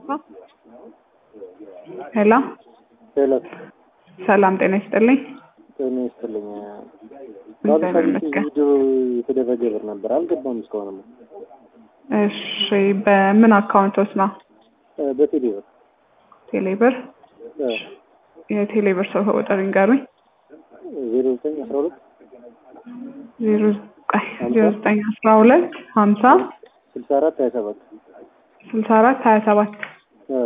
ሄሎ ሄሎ ሰላም ጤና ይስጥልኝ። ጤና ይስጥልኝ። እግዚአብሔር ይመስገን። ቪዲዮ የተደረገ ብር ነበር አልገባም እስካሁንም። እሺ በምን አካውንቶች ነው? እ በቴሌ ብር ቴሌብር እ የቴሌብር ሰው ቁጥር ይንገሩኝ። ዜሮ ዘጠኝ አስራ ሁለት ዜሮ ቆይ ዜሮ ዘጠኝ አስራ ሁለት ሀምሳ ስልሳ አራት ሀያ ሰባት ስልሳ አራት ሀያ ሰባት እ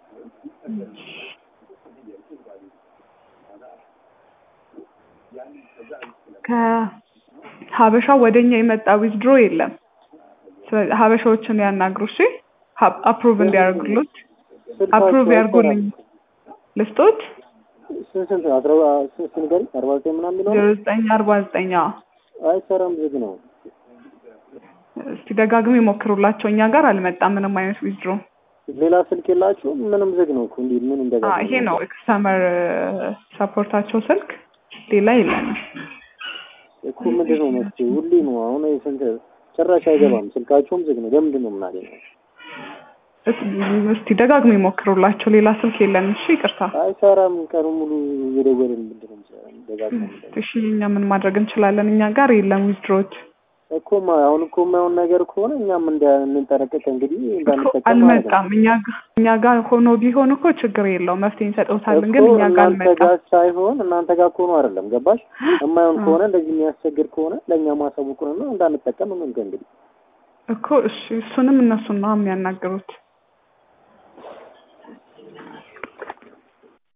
ከሀበሻ ወደኛ የመጣ ዊዝድሮ የለም። ስለዚህ ሀበሻዎችን ያናግሩ እሺ፣ አፕሩቭ እንዲያደርጉሉት አፕሩቭ ያርጉልኝ። ልስጦት ስንት ስንት አስራ ስንት ንገሪ አርባ ዘጠኝ ምናምን የሚለው ዜሮ ዘጠኝ አርባ ዘጠኝ አይሰራም፣ ዝግ ነው። እስቲ ደጋግሞ ይሞክሩላቸው። እኛ ጋር አልመጣም ምንም አይነት ዊዝድሮ። ሌላ ስልክ የላችሁ? ምንም ዝግ ነው እኮ እንዴ! ምን እንደዛ ይሄ ነው ከስተመር ሰፖርታቸው ስልክ፣ ሌላ የለንም። እኮ ምንድን ነው መፍትሄ? ሁሌ ነው አሁን ስንት ጭራሽ አይገባም። ስልካቸውም ዝግ ነው። ለምንድን ነው የምናገኘው? እስቲ ደጋግሞ ይሞክሩላቸው። ሌላ ስልክ የለንም። እሺ ይቅርታ። አይሰራም። ቀኑ ሙሉ እየደወልን ምንድን ነው ደጋግመን እሺ እኛ ምን ማድረግ እንችላለን? እኛ ጋር የለም ዊዝድሮዎች እኮ ማ- አሁን እኮ የማይሆን ነገር ከሆነ እኛም እንደ እንጠነቀቅ እንግዲህ እኮ እንዳንጠቀም ማለት ነው። አልመጣም። እኛ ጋ- እኛ ጋር ሆኖ ቢሆን እኮ ችግር የለውም መፍትሄ እንሰጠውታለን። ግን እኮ እኛ ጋር እናንተ አልመጣም። ጋር ሳይሆን እናንተ ጋር ከሆነ አይደለም ገባሽ? የማይሆን ከሆነ እንደዚህ የሚያስቸግር ከሆነ ለእኛ ማሳወቁንና እንዳንጠቀም ምን እንግዲህ እኮ እሺ እሱንም እነሱን ነው የሚያናግሩት።